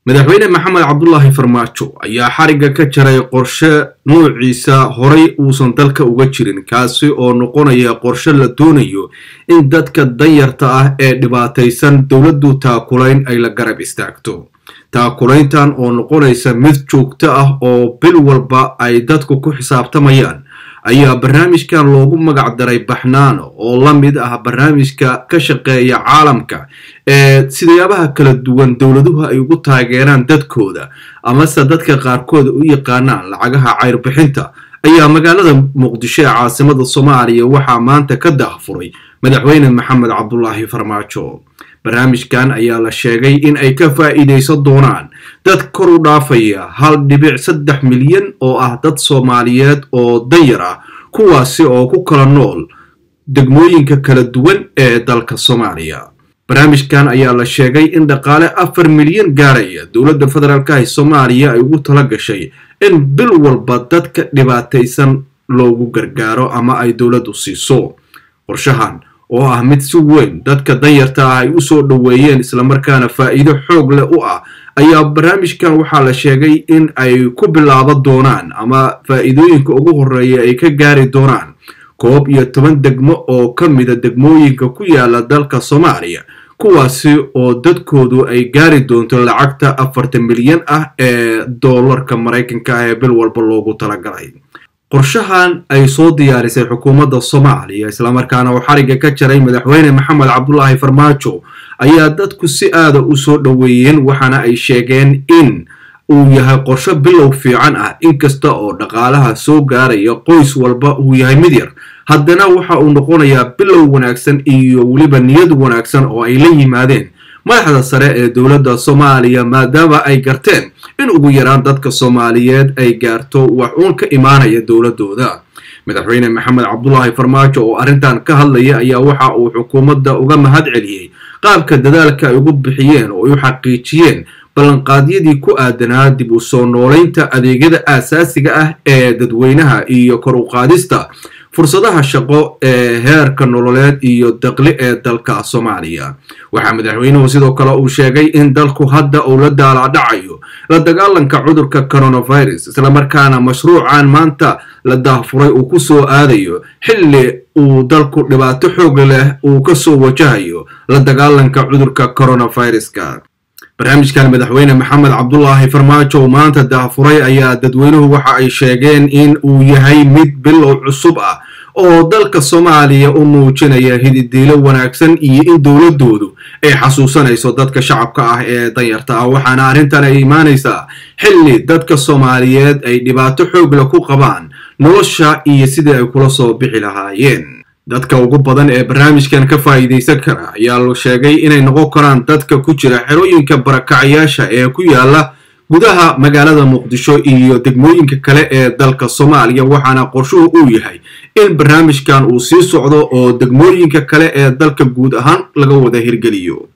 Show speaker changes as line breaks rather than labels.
madaxweyne maxamed cabdulaahi farmaajo ayaa xarigga ka jaray qorshe nuuciisa horay uusan dalka uga jirin kaasi oo noqonaya qorshe la doonayo in dadka danyarta ah ee dhibaataysan dowladdu taakulayn ay la garab istaagto taakulayntan oo noqonaysa mid joogto ah oo bil walba ay dadku ku xisaabtamayaan ayaa barnaamijkan loogu magac daray baxnaano oo la mid ah barnaamijka ka shaqeeya caalamka ee sidayaabaha kala duwan dowladuhu ay ugu taageeraan dadkooda amase dadka qaarkood u yaqaanaan lacagaha cayrbixinta ayaa magaalada muqdisho ee caasimada soomaaliya waxaa maanta ka daahfuray madaxweyne maxamed cabdulaahi farmaajo barnaamijkan ayaa la sheegay in ay ka faa'iidaysan doonaan dad kor u dhaafaya hal dhibic saddex milyan oo ah dad soomaaliyeed oo danyar ah kuwaasi oo ku kala nool degmooyinka kala duwan ee dalka soomaaliya barnaamijkan ayaa la sheegay in dhaqaale afar milyan gaaraya dowladda federaalka ee soomaaliya ay ugu tala gashay in bil walba dadka dhibaataysan loogu gargaaro ama ay dowladdu siiso qorshahan oo ah mid si weyn dadka danyarta ah ay u soo dhoweeyeen islamarkaana faa'iido xoog leh u ah ayaa barnaamijkan waxaa la sheegay in ay ku bilaaban doonaan ama faa'iidooyinka ugu horreeya ay ka gaari doonaan koob iyo toban degmo oo ka mida degmooyinka ku yaala dalka soomaaliya kuwaasi oo dadkoodu ay gaari doonto lacagta afartan milyan ah ee doolarka maraykanka ah ee bil walba loogu talagalay qorshahan ay soo diyaarisay xukuumadda soomaaliya islamarkaana uu xarigga ka jaray madaxweyne maxamed cabdulaahi farmaajo ayaa dadku si aada u soo dhoweeyeen waxaana ay sheegeen in uu yahay qorsho bilow fiican ah inkasta oo dhaqaalaha soo gaaraya qoys walba uu yahay mid yar haddana waxa uu noqonayaa bilow wanaagsan iyo weliba niyad wanaagsan oo ay la yimaadeen madaxda sare ee dowladda soomaaliya maadaama ay garteen in ugu yaraan dadka soomaaliyeed ay gaarto wax uun ka imaanaya dowladooda madaxweyne maxamed cabdulaahi farmaajo oo arrintan ka hadlaya ayaa waxa uu xukuumadda uga mahad celiyey qaabka dadaalka ay ugu bixiyeen oo ay u xaqiijiyeen ballanqaadyadii ku aadanaa dib u soo noolaynta adeegyada aasaasiga ah ee dadweynaha iyo kor u qaadista fursadaha shaqo ee heerka nololeed iyo daqli ee dalka soomaaliya waxaa madaxweynuhu sidoo kale uu sheegay in dalku hadda uu la daalaadhacayo la dagaalanka cudurka coronavirus islamarkaana mashruucan maanta la daahfuray uu ku soo aadayo xilli uu dalku dhibaato xoog leh uu ka soo wajahayo la dagaalanka cudurka coronaviruska barnaamijkan madaxweyne maxamed cabdulaahi farmaajo maanta daahfuray ayaa dadweynuhu waxa ay sheegeen in uu yahay mid bilow cusub ah oo dalka soomaaliya u muujinaya hididiilo wanaagsan iyo in dowladoodu ay xasuusanayso dadka shacabka ah ee danyarta ah waxaana arrintan ay imaanaysaa xilli dadka soomaaliyeed ay dhibaato xoogle ku qabaan nolosha iyo sidii ay kula soo bixi lahaayeen dadka ugu badan ee barnaamijkan ka faa'iidaysan kara ayaa la sheegay inay noqon karaan dadka ku jira xerooyinka barakacyaasha ee ku yaala gudaha magaalada muqdisho iyo degmooyinka kale ee dalka soomaaliya waxaana qorshuhu uu yahay in barnaamijkan uu sii socdo oo degmooyinka kale ee dalka guud ahaan laga wada hirgeliyo